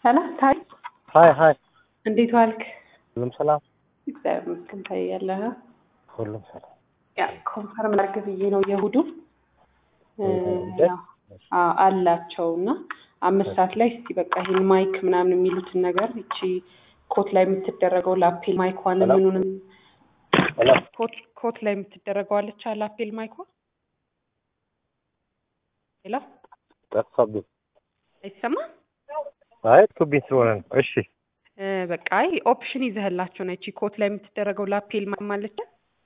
ሰላም ታይ፣ ሀይ ሀይ፣ እንዴት ዋልክ? ሁሉም ሰላም፣ እግዚአብሔር ይመስገን። ታይ ያለህ ሁሉም ሰላም። ያ ኮንፈርም ላድርግ ብዬ ነው የእሑዱ እ, እንደ? ያው አዎ፣ አላቸው እና አምስት ሰዓት ላይ እስቲ በቃ ይሄን ማይክ ምናምን የሚሉትን ነገር ይቺ ኮት ላይ የምትደረገው ላፔል ማይኳን ሰላም። ምኑንም ሰላም ኮት ኮት ላይ የምትደረገው አለች ላፔል ማይኳ ሌላ ጠፋብኝ። አይሰማም አይ ቱቢኝ ስለሆነ ነው። እሺ እ፣ በቃ አይ ኦፕሽን ይዘህላቸው ነው። ይቺ ኮት ላይ የምትደረገው ላፔል ማይክ ማለች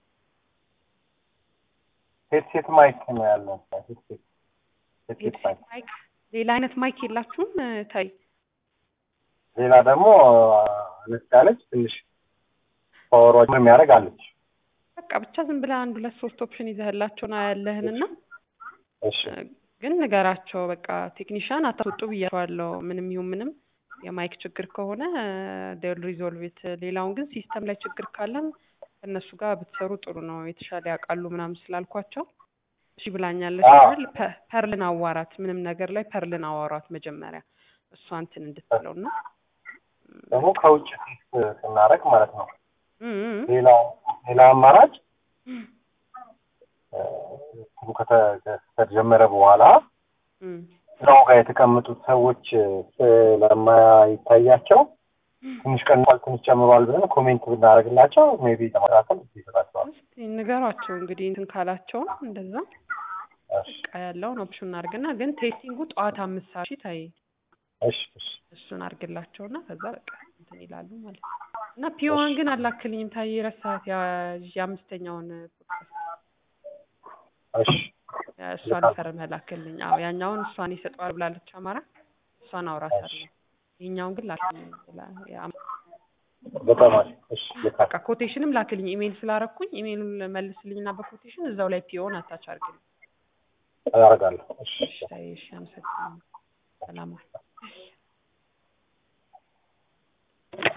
ሄድሴት ማይክ ነው ያለው። ሄድሴት ሄድሴት ማይክ። ማይክ ሌላ አይነት ማይክ የላችሁም? እ፣ ታይ ሌላ ደግሞ አነስ ያለች ትንሽ ፓወሯ የሚያደርግ አለች። በቃ ብቻ ዝም ብለህ አንድ ሁለት ሶስት ኦፕሽን ይዘህላቸው ነው ያለህንና እሺ ግን ንገራቸው። በቃ ቴክኒሻን አታስወጡ ብያቸዋለሁ። ምንም ይሁን ምንም የማይክ ችግር ከሆነ ዴል ሪዞልቭት። ሌላውን ግን ሲስተም ላይ ችግር ካለም ከእነሱ ጋር ብትሰሩ ጥሩ ነው፣ የተሻለ ያውቃሉ ምናምን ስላልኳቸው እሺ ብላኛለች። አዎ። አይደል? ፐ- ፐርልን አዋራት፣ ምንም ነገር ላይ ፐርልን አዋራት መጀመሪያ እሷ እንትን እንድትለው እና ደግሞ ከውጭ ፊት ስናደርግ ማለት ነው። እም፣ እም፣ ሌላ ሌላ አማራጭ እ፣ እንትኑ ከተ- ከተጀመረ በኋላ እም፣ ስራው ጋር የተቀመጡት ሰዎች ስለማይታያቸው ትንሽ ቀንሷል፣ ትንሽ ጨምሯል ብለን ኮሜንት ብናደርግላቸው ሜቢ ለማስተካከል ይሰጣቸዋል። እስኪ ንገሯቸው እንግዲህ እንትን ካላቸውም እንደዛ እሺ በቃ ያለውን ኦፕሽን አድርግና ግን ቴስቲንጉ ጠዋት አምስት ሰዓት ሺህ ታይ እሺ እሺ እሱን አድርግላቸውና ከዛ በቃ እንትን ይላሉ ማለት ነው። እና ፒዋን ግን አላክልኝም ታይ ረሳት የአምስተኛውን ፖድካስት እሺ እሷን ፈርመህ ላክልኝ። አዎ ያኛውን እሷን ይሰጠዋል ብላለች አማራ፣ እሷን አውራታለሁ። ይሄኛውን ግን ላክልኝ። ላ- ያ- በጣም አሪፍ። እሺ ልካ በቃ ኮቴሽንም ላክልኝ። ኢሜይል ስላረኩኝ ኢሜይሉን መልስልኝና በኮቴሽን እዛው ላይ ፒዮን አታች አድርግልኝ። አደርጋለሁ። እሺ እሺ ታይ፣ እሺ አመሰግናለሁ። ሰላም ዋል።